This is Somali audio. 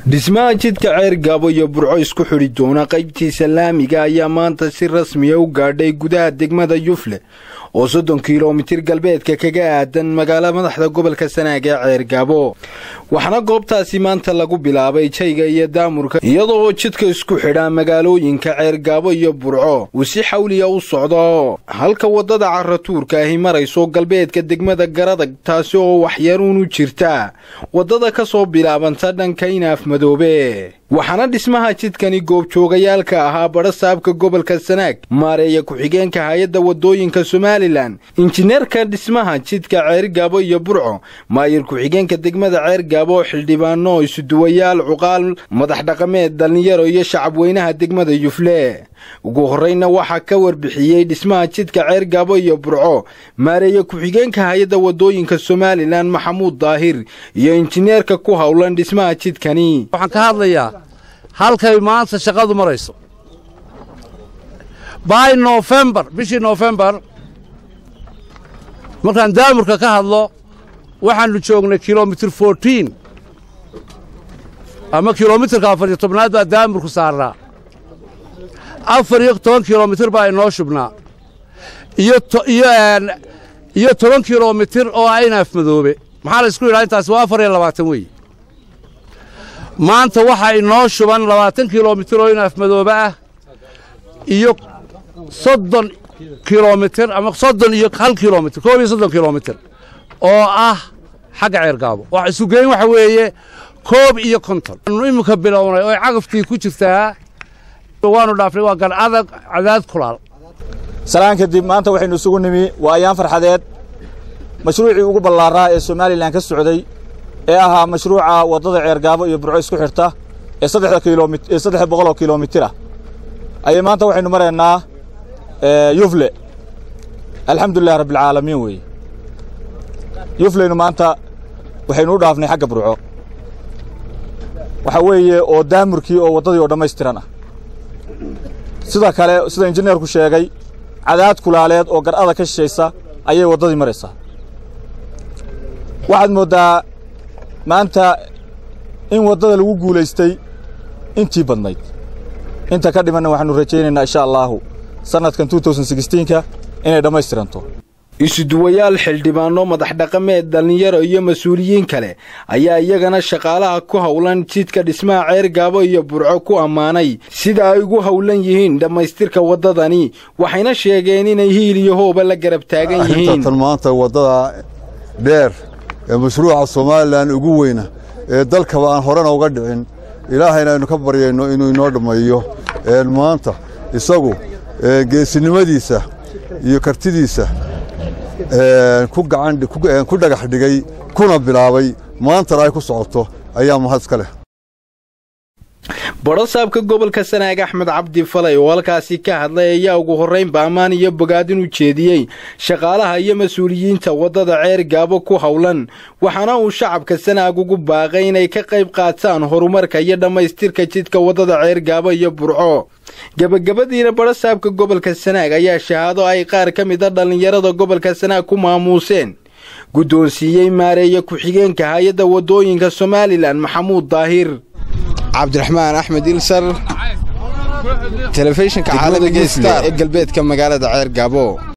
dhismaha jidka ceer gaabo iyo burco isku xidhi doona qaybtiisa laamiga ayaa maanta si rasmiya u gaadhay gudaha degmada yufle oo soddon kilomitir galbeedka kaga aadan magaalo madaxda gobolka sanaag ee ceer gaabo waxaana goobtaasi maanta lagu bilaabay jayga iyo daamurka iyadoo jidka isku xidha magaalooyinka ceer gaabo iyo burco uu si xawliya u socdo halka waddada caratuurka ahi marayso galbeedka degmada garadag taasi oo waxyaruun u jirta waddada ka soo bilaabanta dhanka inaaf madoobe waxaana dhismaha jidkani goobjoogayaalka ahaa badha saabka gobolka sanaag maareeya ku-xigeenka hay-adda waddooyinka somalilan injineerka dhismaha jidka ceergaabo iyo burco maayir ku-xigeenka degmada ceergaabo xildhibaano isuduwayaal cuqaal madax dhaqameed dhallinyaro iyo shacabweynaha degmada yufle ugu horreyna waxaa ka warbixiyey dhismaha jidka ceergaabo iyo burco maareeya ku-xigeenka hay-adda waddooyinka somalilan maxamuud daahir iyo injineerka ku howlan dhismaha jidkani waxaan ka hadlayaa halkay maanta shaqadu marayso by nofembar bishii nofembar markaan daamurka ka hadlo waxaannu joognay kilomitir fourtiin ama kilomitirka afar iyo tobnaad baa daamurku saarnaa afar iyo toban kilomitir baa inoo shubnaa iyo toban kilomitir oo aynaaf madoobe maxaa la isku yidhaha intaasi waa afar iyo labaatan weeye maanta waxaa inoo shuban labaatan kilomitir oo inaaf madoobe ah iyo soddon kilomitir ama soddon iyo hal kilomitir koob iyo soddon kilomitir oo ah xagga ceergaabo wax isugeyn waxa weeye koob iyo konton anu iminka bilownay oo cagaftii ku jirtaa waanu dhaafnay waa gan adag cadaad kulaal salaan kadib maanta waxaynu isugu nimi waa ayaan farxadeed mashruucii ugu ballaaraa ee somalilan ka socday ee ahaa mashruuca waddada ceergaabo iyo burco isku xidhta ee saddexda kilomie saddex boqoloo kilomitir ah ayay maanta waxaynu maraynaa yufle alxamdulilah rabbilcaalamiin weeye yufleynu maanta waxaynu u dhaafnay xagga burco waxaa weeye oo daamurkii oo waddadii oo dhammaystiran ah sida kale sida injineerku sheegay cadaad kulaaleed oo gar'ada ka shishaysa ayay waddadii maraysaa waxaad mooddaa maanta in waddada lagu guulaystay intii badnayd inta ka dhimanna waxaannu rajaynaynaa insha allaahu sannadkan ka inay dhammaystiranto isuduwayaal xildhibaano madax dhaqameed dhallinyaro iyo mas-uuliyiin kale ayaa iyagana shaqaalaha ku howlan jidka dhismaha ceer gaabo iyo burco ku ammaanay sida ay ugu howlan yihiin dhammaystirka waddadani waxayna sheegeen inay hiil iyo hooba la garab taagan yihiin tan maanta waddada dheer ee mashruuca somalilan ugu weyna ee dalkaba aan horena uga dhicin ilaahayna aynu ka baryayno inuu inoo dhammeeyo maanta isagu geesinimadiisa iyo kartidiisa ku dhagax dhigay kuna bilaabay maantana ay ku socoto ayaa mahad iska leh badho saabka gobolka sanaag axmed cabdi falay oo halkaasi ka hadlay ayaa ugu horraynba ammaan iyo bogaadin u jeediyey shaqaalaha iyo mas-uuliyiinta waddada ceer gaabo ku howlan waxaana uu shacabka sanaag ugu baaqay inay ka qayb qaataan horumarka iyo dhammaystirka jidka waddada ceer gaabo iyo burco gebagabadiina badho saabka gobolka sanaag ayaa shahaado ay qaar ka mid a dhallinyarada gobolka sanaag ku maamuuseen guddoonsiiyey maareeya ku-xigeenka hay-adda waddooyinka somalilan maxamuud daahir cabdiraxmaan axmed ilsar telefishinka caalamiga star ee galbeedka magaalada ceer gaabo